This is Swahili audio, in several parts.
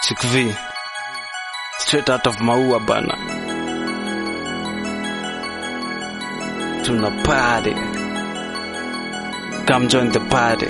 Chick V. Straight out of Maua bana. Tuna party. Come join the party.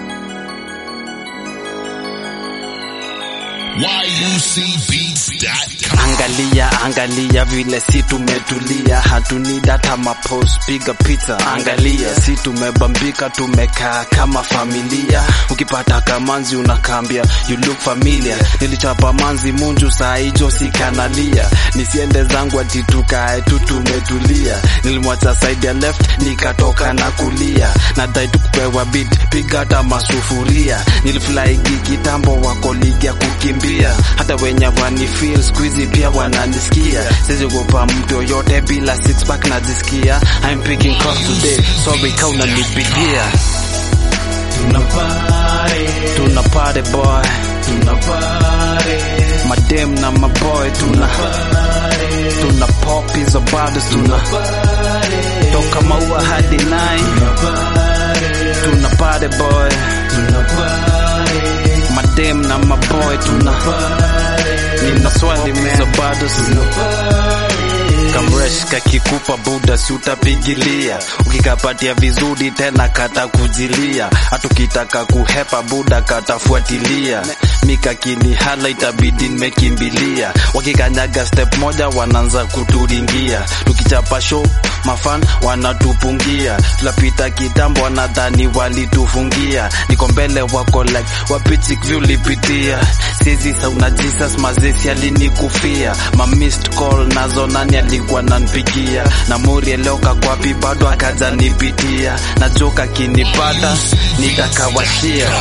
YUCBeats.com. Angalia, angalia vile si tumetulia, hatuni data mapost, piga picha. Angalia si tumebambika, tumekaa kama familia. Ukipata kamanzi unakambia you look familiar. Nilichapa manzi munju saa hijo sikanalia, nisiende zangu ati tukae tu tumetulia. Nilimwacha side ya left nikatoka na kulia, nadai tu kupewa beat, piga hata masufuria. Niliflyigi kitambo wako ligi ya kukimbia, hata wenye wani feel squeezy pia wananisikia. Siwezi kupa mtu yoyote bila six pack najisikia. I'm picking calls today, sorry kau unanipigia. Tuna party, Tuna party boy, tuna party, madem na maboy, tuna party, tuna pop hizo bado tuna party, toka maua hadi nine. tuna party, Tuna party boy, tuna party, madem na maboy, tuna party, nina swali hizo bado tuna kamresh kakikupa buda si utapigilia ukikapatia vizuri tena kata kujilia hatukitaka kuhepa buda katafuatilia mikakini hala itabidi nimekimbilia wakikanyaga step moja wanaanza kuturingia tukichapa show mafan wanatupungia tunapita kitambo wanadhani walitufungia niko mbele wako like wapichik vyulipitia sizi sauna jesus mazesi alinikufia ma missed call nazo nani alikuwa nanpigia na muri eleoka kwapi bado akaja nipitia na joka kinipata nitakawashia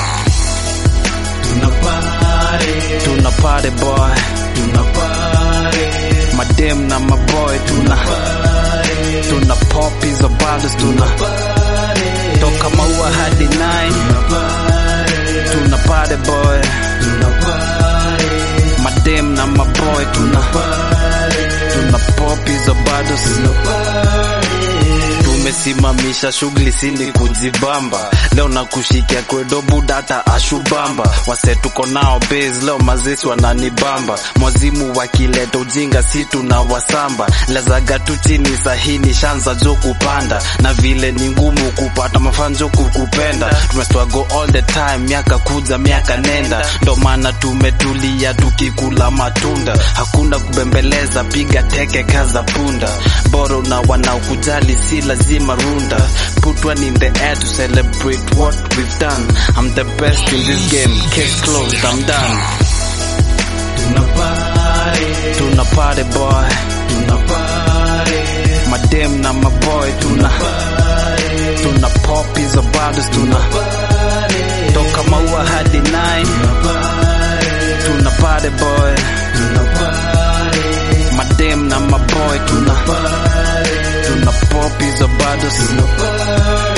tuna party, tuna party boy tuna party, madem na maboy tuna party, tuna pop hizo bado tuna party, toka maua hadi nine tuna party, tuna party boy tuna party, madem na maboy tuna party, tuna pop hizo bado tuna party. tumesimamisha shughuli sili kujibamba leo na kushikia kwedo budata ashubamba wase tuko nao base leo mazesi wananibamba mwazimu wakileta ujinga si tuna wasamba lazaga tu chini sahini shanza jo kupanda na vile ni ngumu kupata mafanjo kukupenda tumeswago all the time miaka kuja miaka nenda ndo maana tumetulia tukikula matunda hakuna kubembeleza piga teke kaza punda boro na wanaokujali si lazima runda put one in the air to celebrate what we've done I'm the best in this game case closed I'm done Tuna party, tuna party boy tuna party, madem na maboy tuna party, tuna pop hizo bado tuna party, toka maua hadi nine tuna party, tuna party boy tuna party, madem na maboy tuna party, tuna pop hizo bado tuna party.